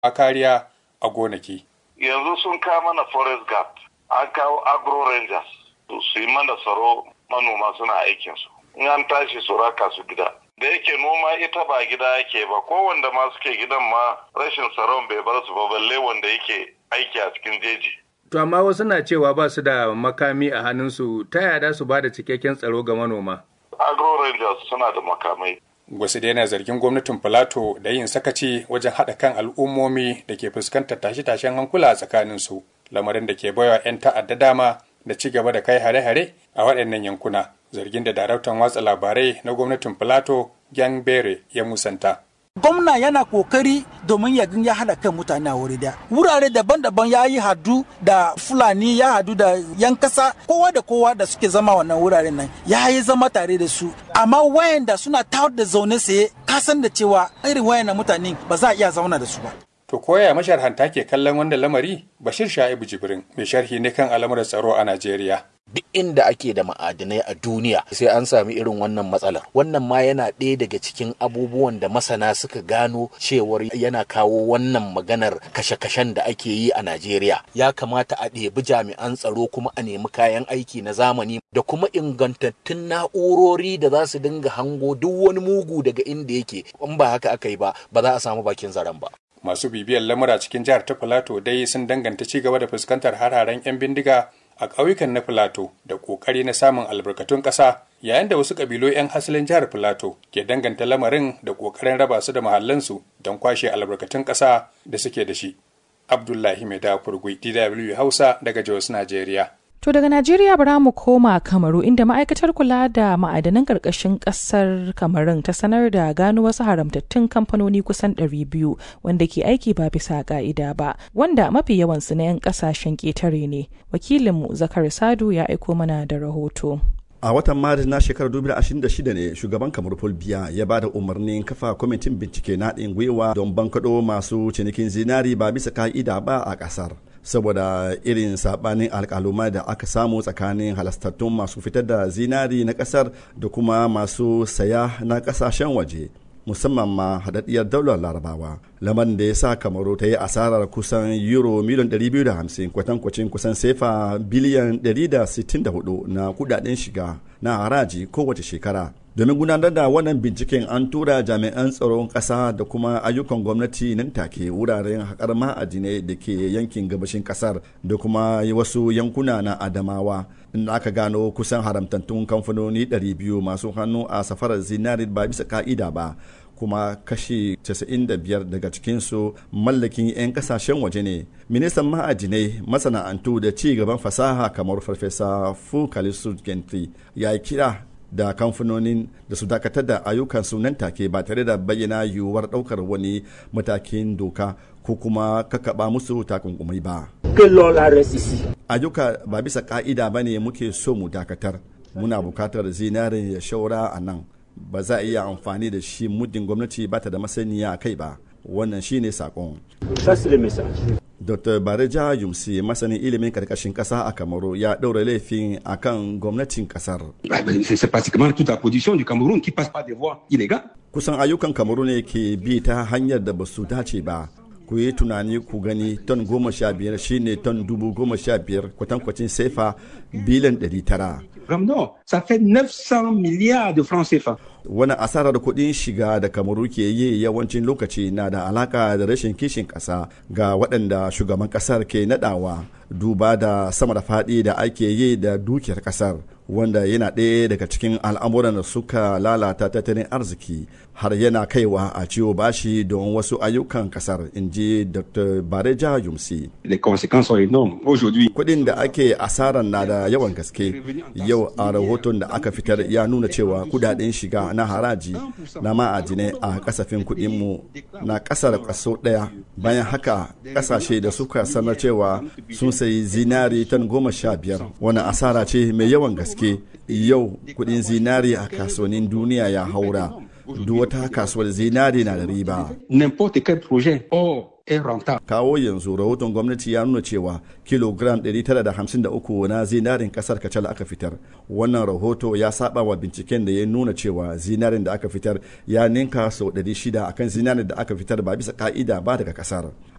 a kariya a gonaki. Yanzu sun kawo mana forest guard, an kawo agro rangers, su yi mana tsaro manoma suna aikinsu. In an tashi su raka su gida. Da yake noma ita ba gida yake ba, ko wanda ma suke gidan ma rashin tsaron bai bar su ba balle wanda yake aiki a cikin jeji. To amma wasu na cewa ba su da makami a hannunsu ta yada su ba da cikakken tsaro ga manoma. Agro rangers suna da makamai. Wasu dai na zargin gwamnatin Filato da yin sakaci wajen haɗa kan al'ummomi da ke fuskantar tashe-tashen hankula a tsakaninsu, lamarin da ke baiwa 'yan ta'adda dama da ci gaba da kai hare-hare a waɗannan yankuna. Zargin da daraktan watsa labarai na gwamnatin Filato, Gyan Bere, ya musanta. gwamna yana kokari domin ya ya hada kan mutane a wuri daya wurare daban-daban ya yi hadu da fulani ya hadu da yan kasa kowa da kowa da suke zama wannan wuraren nan ya yi zama tare da su amma wayanda suna tawar da zaune saye kasan da cewa irin wayannan mutane ba za a iya zauna da su ba To koya masharhanta ke kallon wannan lamari Bashir Sha'ibu Jibrin mai sharhi ne kan al'amuran tsaro a Najeriya. duk inda ake da ma'adinai a duniya sai an sami irin wannan matsalar wannan ma yana ɗaya daga cikin abubuwan da masana suka gano cewar yana kawo wannan maganar kashe-kashen da ake yi a najeriya ya kamata a ɗebi jami'an tsaro kuma a nemi kayan aiki na zamani da kuma ingantattun na'urori da za su dinga hango duk wani mugu daga inda yake in ba haka aka yi ba ba za a samu bakin zaren ba Masu bibiyar lamura cikin jihar ta Filato dai sun danganta ci gaba da fuskantar hararen 'yan bindiga a ƙauyukan na Filato da ƙoƙari na samun albarkatun ƙasa yayin da wasu ƙabilu 'yan hasilin jihar Filato ke danganta lamarin da ƙoƙarin raba su da mahallansu don kwashe albarkatun ƙasa da suke da shi. Abdullahi Mai Dafurgui, DW Hausa daga Jos, Najeriya. To daga Najeriya bara mu koma Kamaru inda ma'aikatar kula da ma'adanan ƙarƙashin ƙasar Kamarun ta sanar da gano wasu haramtattun kamfanoni kusan 200 wanda ke aiki ba bisa ƙa'ida ba, wanda mafi yawansu na 'yan ƙasashen ƙetare ne. Wakilinmu Zakar Sadu ya aiko mana da rahoto. a watan maris na shekarar 2026 ne shugaban kamar paul biya ya ba da umarnin kafa kwamitin bincike na haɗin gwiwa don bankaɗo masu cinikin zinari ba bisa ka'ida ba a ƙasar saboda irin sabanin alkaluma da aka samu tsakanin halastattun masu fitar da zinari na ƙasar da kuma masu saya na ƙasashen waje musamman ma haɗaɗɗiyar daular larabawa lamarin da ya sa kamaru ta yi asarar kusan euro miliyan 250 kwatankwacin kusan sefa biliyan 164 na kudaden shiga na haraji kowace shekara domin gudanar da wannan binciken an tura jami'an tsaron ƙasa da kuma ayyukan gwamnati nan take wuraren haƙar ma'adinai da ke yankin gabashin ƙasar da kuma wasu yankuna na adamawa inda aka gano kusan haramtattun kamfanoni 200 masu hannu a safarar zinari ba bisa ka'ida ba kuma kashi 95 daga cikinsu mallakin 'yan kasashen waje ne ministan ma'adinai masana'antu da ci gaban fasaha kamar farfesa fukalisu gentry ya yi kira da kamfanonin da su dakatar da ayyukansu nan take ba tare da bayyana yiwuwar daukar wani matakin doka ko kuma kakaba musu takunkumai ba. Ayyuka ba bisa ka'ida ba ne muke so mu dakatar. Muna bukatar zinarin ya shaura a nan. Ba za a iya amfani da shi muddin gwamnati ba ta da masaniya a kai ba. Wannan shi ne sakon. Dr. Bareja Yumsi masanin ilimin karkashin kasa a Kamaru ya ɗaura laifin a kan gwamnatin kasar. Kusan ayyukan Kamaru ne ke bi ta hanyar da ba su dace ba. Ku yi tunani ku gani ton goma sha biyar shine ton dubu goma sha biyar kwatankwacin sefa biliyan ɗari tara. Non, ça fait 900 milliards de francs CFA. Wani asarar kuɗin shiga da kamaru ke yi yawancin lokaci na da alaka da rashin kishin ƙasa ga waɗanda shugaban ƙasar ke naɗawa duba da sama da faɗi da ake yi da dukiyar ƙasar wanda yana ɗaya daga cikin al'amuran da suka lalata tattalin arziki har yana kaiwa a ciwo bashi don wasu ayyukan ƙasar in ji dr bareja yumsi Les conséquences sont énormes. Aujourd'hui, kuɗin da ake asarar na da yawan gaske yau a rahoton da aka fitar ya nuna cewa kudaden shiga na haraji na ma'adinai a kasafin kuɗinmu na ƙasa da kaso ɗaya bayan haka ƙasashe da suka sanar cewa sun sayi zinari tan goma sha biyar wani asara ce mai yawan gaske yau kuɗin zinari a kasuwannin duniya ya haura duk wata kasuwar zinari na da riba n'importe quel projet hors est rentable. Kawo yanzu rahoton gwamnati ya nuna cewa kilogram 953 na zinarin kasar kacal aka fitar. Wannan rahoto ya saba wa binciken da ya nuna cewa zinarin da aka fitar ya ninka sau 600 akan zinarin da aka fitar ba bisa ka'ida ba daga kasar.